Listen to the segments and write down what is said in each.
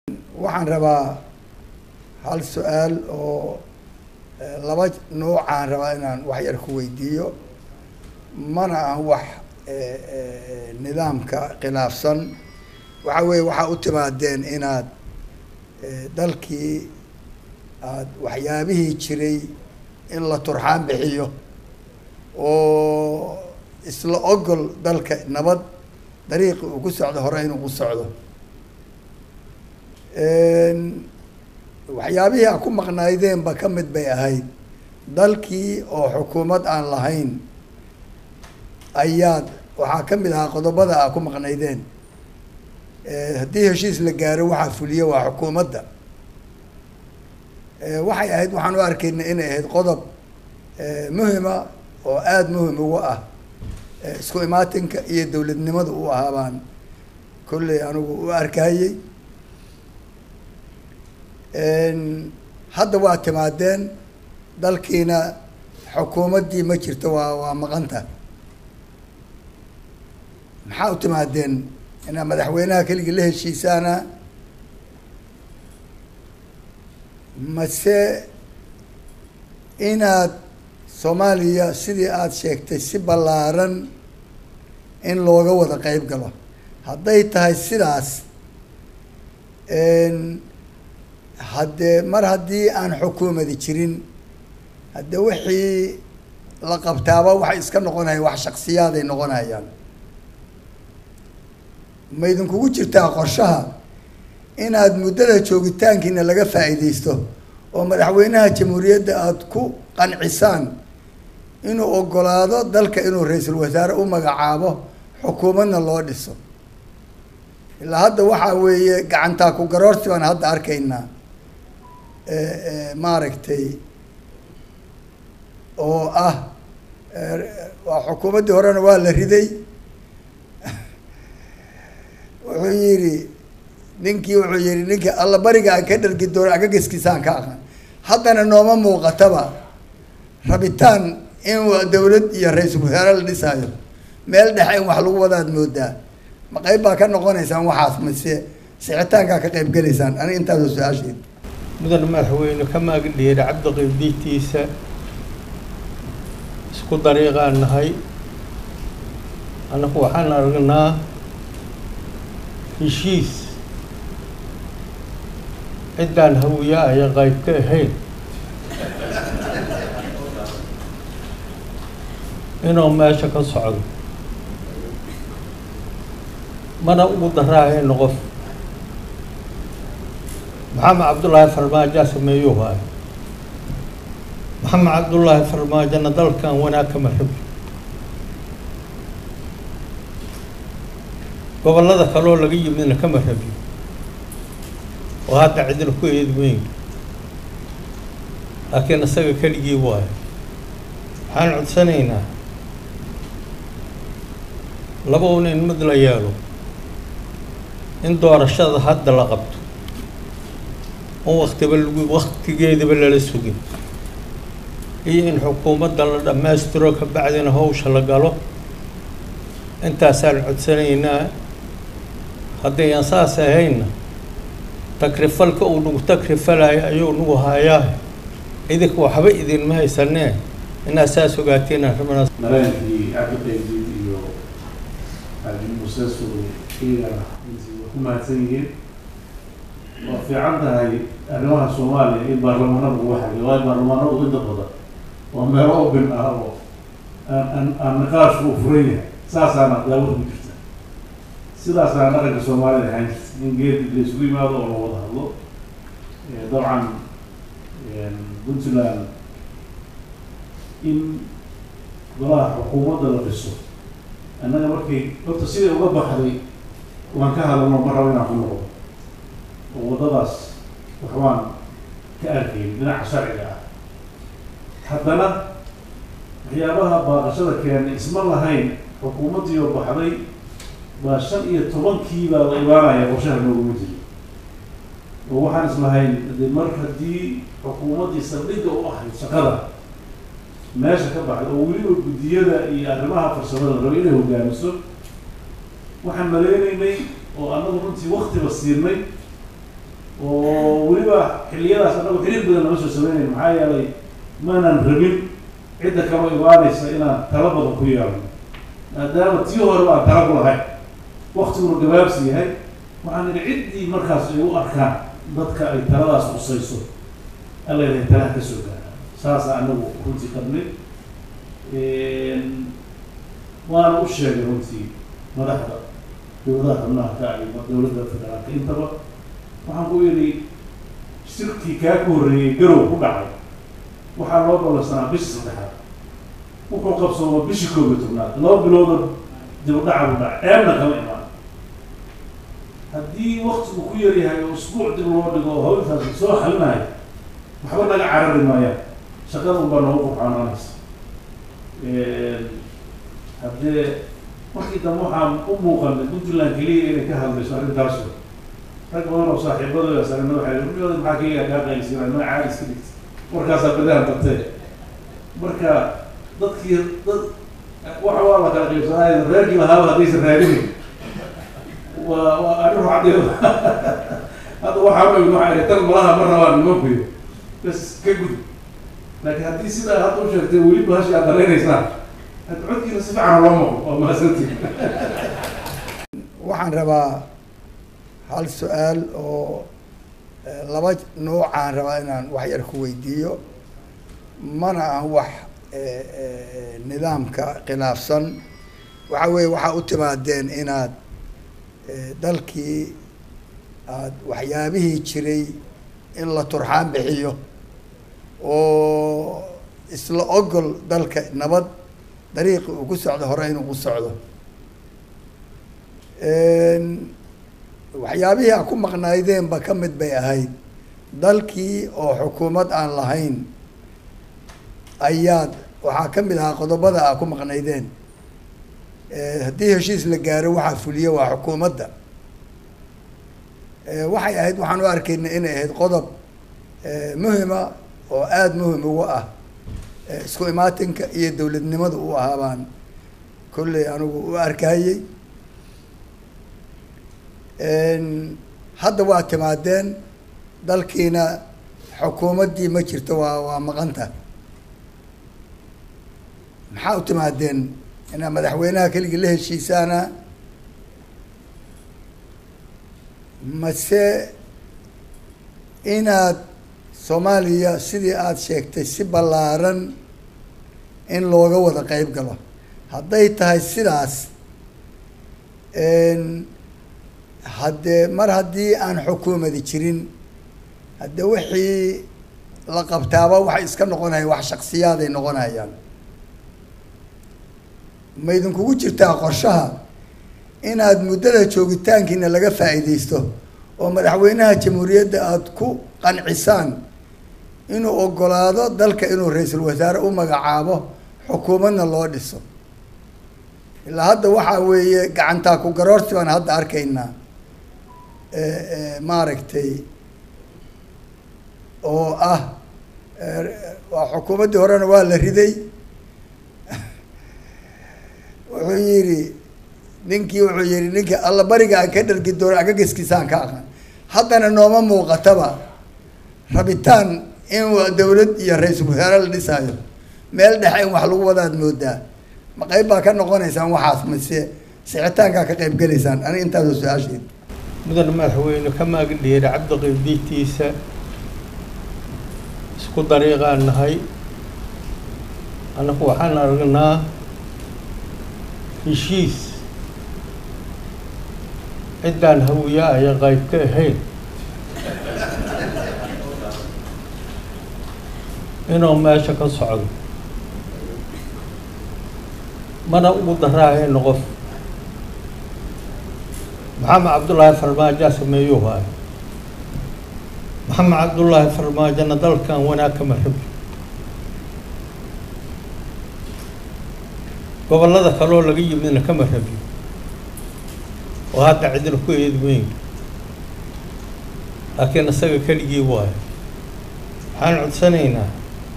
waxaan rabaa hal su-aal oo laba noocaan rabaa inaan wax yar ku weydiiyo mana aan wax nidaamka khilaafsan waxa weeye waxaa u timaadeen inaad dalkii aad waxyaabihii jiray in la turxaan bixiyo oo isla ogol dalka nabad dariiqi uu ku socdo hore inuu ku socdo waxyaabihii a ku maqnaydeenba ka mid bay ahayd dalkii oo xukuumad aan lahayn ayaad waxaa ka mid ahaa qodobada a ku maqnaydeen haddii heshiis la gaaro waxaa fuliye waa xukuumadda waxay ahayd waxaan u arkayna inay ahayd qodob muhima oo aada muhim ugu ah isku imaatinka iyo dowladnimada u ahaa baan kolley anigu u arkayey hadda waa timaadeen dalkiina xukuumaddii ma jirto waa waa maqanta maxaa u timaadeen inaad madaxweynaha keligii la heshiisaana mase inaad soomaaliya sidii aada sheegtay si ballaaran in looga wada qeyb galo hadday tahay sidaas haddee mar haddii aan xukuumadi jirin haddee wixii la qabtaaba waxay iska noqonayaan wax shaksiyaaday noqonayaan ma idinkugu jirtaa qorshaha inaad muddada joogitaankiina laga faa'iidaysto oo madaxweynaha jamhuuriyadda aada ku qancisaan inuu ogolaado dalka inuu ra-iisul wasaare u magacaabo xukuumadna loo dhiso ilaa hadda waxaa weeye gacantaa ku garoorsi baan hadda arkaynaa maaragtay oo ah waa xukuumaddii horena waa la riday wuxuu yidhi ninkii wuxuu yihi ninkii alla bariga aan ka dhargi doono agagiskiisaan ka aqaan haddana nooma muuqataba rabitaan in dawlad iyo ra-iisul wasaare la dhisaayo meel dhexe in wax lagu wadaad moodaa ma qeyb baa ka noqonaysaan waxaas mise sixitaankaa ka qeyb gelaysaan aniga intaasoo su-aasheed mudan madaxweyne ka maagin dheeri cabdiqibdiitiisa isku dariiqaan nahay annagu waxaan aragnaa heshiis ciddaan hawiya aya qayb ka ahayn inuu meesha ka socdo mana ugu daraahayno qof maxamed cabdullaahi farmaajaa sameeyuu haayo maxamed cabdullaahi farmaajona dalkan wanaag kama rabi gobollada kaloo laga yimidna kama rabi oo hadda cidina ku eedweyn laakiin isaga keligii waayo waxaan codsanaynaa laba un in mid la yeelo in doorashada hadda la qabto on waktiba lagu waktigeedaba lala sugin iyo in xukuumadda la dhammaystiro ka bacdina hawsha la galo intaasaan codsanaynaa haddayaan saas ahaynna takrifalka uu nagu takrifalayo ayuu nagu hayaa idinka waxba idinma haysanee inaad saas ogaateen arrimadaas mareenkii cabdiqaybdiid iyo xaaji muuse suuri iyagana intii way ku mahadsan yihiin waa fiican tahay arrimaha soomaaliya in baarlamaanada lagu xaliyo waayo baarlamaanadu inta badan waa meelo open ah oo aan aan aan niqaashku u furan yahay saasaana daawad ku jirta sidaasaana dhaqanka soomaalida ahaan jirta in geedi la isugu yimaado oo la wada hadlo dabcan puntland in golaha xukuumadda la dhiso annaga markay horta siday uga baxday waan ka hadalno ma rabo inaan ku noqdo oo waddadaas waxbaan ka arkayn dhinaca sharciga ah haddana waxyaabaha baaqashada keenay isma lahayn xukuumaddii oo baxday baa shan iyo tobankii baa la imaanaya qorshaha nooguma jiro oo waxaan islahayn de mar haddii xukuumaddii saldhigga u ahayd shaqada meesha ka baxday oo weliba guddiyada iyo arrimaha farsamada la raba inay hogaamiso waxaan maleynaynay oo annagu runtii waktiba siinay oo weliba xilliyadaas annagu xiriir badan nama soo sameynayn maxaa yeelay maanan rabin cidda kaloo imaanaysa inaan tala badan ku yeelno maadaama tii hore aan tala ku lahayn waktiguna gabaabsi yahay waxaan idhi ciddii markaas ay u arkaan dadka ay taladaas qusayso alla ilahay talaha ka soo gaara saasa anagu runtii qabnay waana u sheegay runtii madaxda dowladaha xubnaha ka iyo dowladda federaalka intaba waxaan ku yidhi shirkii kaa ku horreeyey garow ku dhacay waxaa loo ballansanaa bishii saddexaad wuxuu qabsooma bishii koob iyo tobnaad laba bilooda dib u dhaca buu dhacay ceebna kama imaan haddii waktigu ku yaryahay oo isbuuc dib loo dhigo oo hawintaasi soo xalinayo waxba naga carari maayaan shaqada unbaa noogu qurxaanaanaysa haddee markii dambe waxaan u muuqanay puntland keliya inay ka hadlayso arrintaasu rag badan oo saaxiibadooda sarena waxay runyooda maxaa keliya kaa qaylisina noo caadi iska dhigta markaasaa badahan dartee marka dadkii dad waxa waa la kala qaybsanaayo reerkii lahaaba haddaysan raadinayn waa waa arrin ruuxadeeda hadda waxaa weyn waxaa ihi tan malaha ma rabaan nimankuyo bas ka gud laakiin haddii sidaa hadda u sheegtay weliba hashi aad dareynaysaan hadda codkiina si fiican loo maqo waa mahadsantii waxaan rabaa hal su-aal oo laba noocaan rabaa inaan wax yar ku weydiiyo mana ah wax nidaamka khilaafsan waxa weeye waxaa u timaadeen inaad dalkii aad waxyaabihii jiray in la turxaan bixiyo oo isla ogol dalka nabad dariiqi uu ku socdo hore inuu ku socdo waxyaabihii a ku maqnaydeenba ka mid bay ahayd dalkii oo xukuumad aan lahayn ayaad waxaa ka mid ahaa qodobada a ku maqnaydeen haddii heshiis la gaaro waxaa fuliya waa xukuumadda waxay ahayd waxaan u arkayna inay ahayd qodob muhima oo aada muhim ugu ah isku imaatinka iyo dowladnimada u ahaa baan kolley anigu u arkayey hadda waa timaadeen dalkiina xukuumaddii ma jirto waa waa maqanta maxaa u timaadeen inaad madaxweynaha keligii la heshiisaana mase inaad soomaaliya sidii aada sheegtay si ballaaran in looga wada qeyb galo hadday tahay sidaas haddee mar haddii aan xukuumadi jirin haddee wixii la qabtaaba waxay iska noqonayaan wax shaksiyaaday noqonayaan ma idinkugu jirtaa qorshaha inaad muddada joogitaankiina laga faa'iidaysto oo madaxweynaha jamhuuriyadda aada ku qancisaan inuu ogolaado dalka inuu ra-iisul wasaare u magacaabo xukuumadna loo dhiso ilaa hadda waxaa weeye gacantaa ku garoorsi baan hadda arkaynaa maaragtay oo ah waa xukuumaddii horena waa la riday wuxuu yidhi ninkii wuxuu yihi ninkii alla bariga aan ka dhargi doono agageskiisaan ka aqan haddana nooma muuqataba rabitaan in dawlad iyo ra-iisul wasaare la dhisaayo meel dhexe in wax lagu wadaad moodaa ma qayb baa ka noqonaysaan waxaas mase sixitaankaa ka qayb gelaysaan aniga intaasoo su-aasheed mudan madaxweyne ka maagin dheeri cabdiqaydiitiisa isku dariiqaan nahay annagu waxaan aragnaa heshiis ciddaan hawiya aya qayb ka ahayn inuu meesha ka socdo mana ugu daraahayno qof maxamed cabdullaahi farmaajaa sameeyuu haay maxamed cabdullaahi farmaajona dalkan wanaag kama rabi gobollada kaleoo laga yimidna kama rabi oo hadda cidina ku eedweyn laakiin isaga keligii waayo waxaan codsanaynaa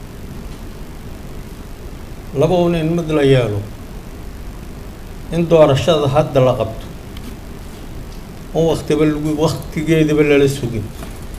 laba un in mid la yeelo in doorashada hadda la qabto on waktiba lagu waktigeedaba lala sugin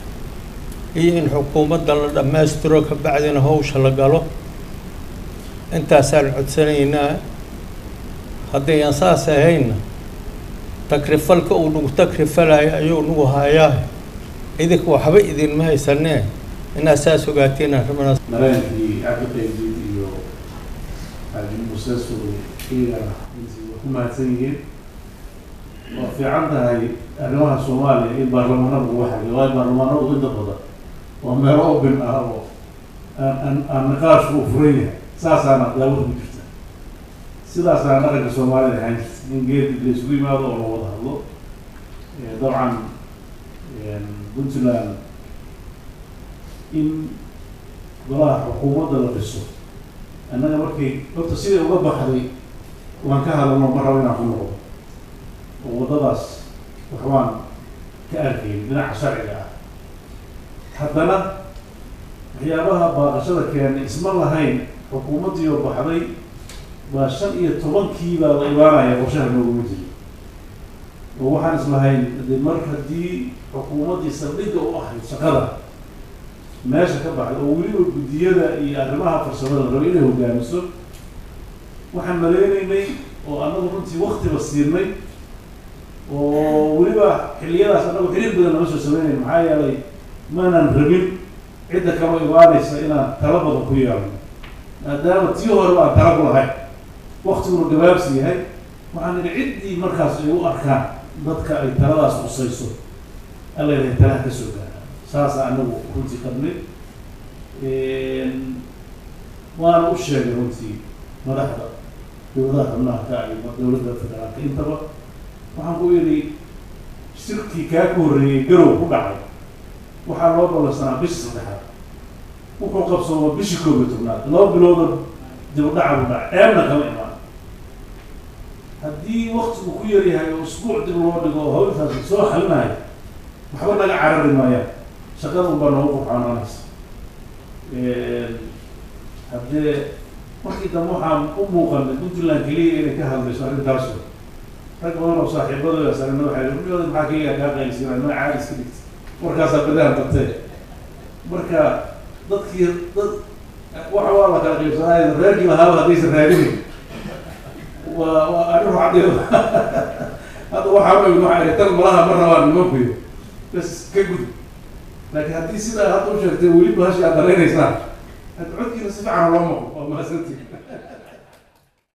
iyo in xukuumadda la dhammaystiro ka bacdina hawsha la galo intaasaan codsanaynaa haddayaan saas ahaynna takrifalka uu nagu takrifalayo ayuu nagu hayaa idinka waxba idinma haysanee inaad saas ogaateen rabnaa mareenkii cabdiqaydid iyo xaaji muuse suuri iyagana intii way ku mahadsan yihiin waa fiican tahay arrimaha soomaaliya in baarlamaanada lagu xagiyo waayo baarlamaanadu inta badan waa meelo open ah oo aan aan aan niqaashku u furan yahay saasaana daawada ku jirta sidaasaana dhaqanka soomaalida ahaan jirta in geed la isugu yimaado oo la wada hadlo dabcan puntland in golaha xukuumadda la dhiso annaga markay horta siday uga baxday waan ka hadalno ma rabo inaan ku noqdo oo waddadaas waxbaan ka arkayn dhinaca sharciga ah haddana waxyaabaha baaqashada keenay isma lahayn xukuumaddii oo baxday baa shan iyo tobankii baa la imaanaya qorshaha nooguma jiro oo waxaan islahayn de mar haddii xukuumaddii saldhigga u ahayd shaqada meesha ka baxday oo weliba guddiyada iyo arrimaha farsamada la raba inay hogaamiso waxaan maleynaynay oo annagu runtii waktiba siinay oo weliba xilliyadaas annagu xiriir badan lama soo sameynayn maxaa yeelay maanan rabin cidda kama imaanaysa inaan tala badan ku yeelno maadaama tii hore baan tala ku lahayn waktiguna gabaabsi yahay waxaan nidhi ciddii markaas ay u arkaan dadka ay taladaas qusayso alla ilahay talaha ka soo gaara saasa anagu runtii qabnay waana u sheegay runtii madaxda dowladaha xubnaha ka iyo dowladda federaalka intaba waxaan ku yidhi shirkii kaa ku horreeyey garow ku dhacay waxaa loo ballansanaa bishii saddexaad wuxuu qabsooma bishii koob iyo tobnaad laba bilooda dib u dhaca bu dhaca ceebna kama imaan haddii waktigu ku yaryahay oo isbuuc dib loo dhigo oo hawlkaas soo xalinayo waxba naga carari maayaan shaqada unbaa noogu qurxoonanaysa haddee markii dambe waxaan u muuqanay puntland keliya inay ka hadlayso arrintaasu rag badan oo saaxiibadooda sarena waxay rudhooda maxaa keliya kaa qaylsiina ma caadi iska dhigta markaasaa badahan qabtee marka dadkii dad waxa waa la kala qaybsanaayo reerkii lahaaba haddaysan raadinayn waa waa arrin ruuxadeeda hadda waxaa weyn waxaa ihi tan malaha ma rabaan nimankuyo bas ka gud laakiin haddii sidaa hadda u sheegtay weli bahashi aad dareynaysaan hadda codkiina si fiican loo maqo waa mahadsantii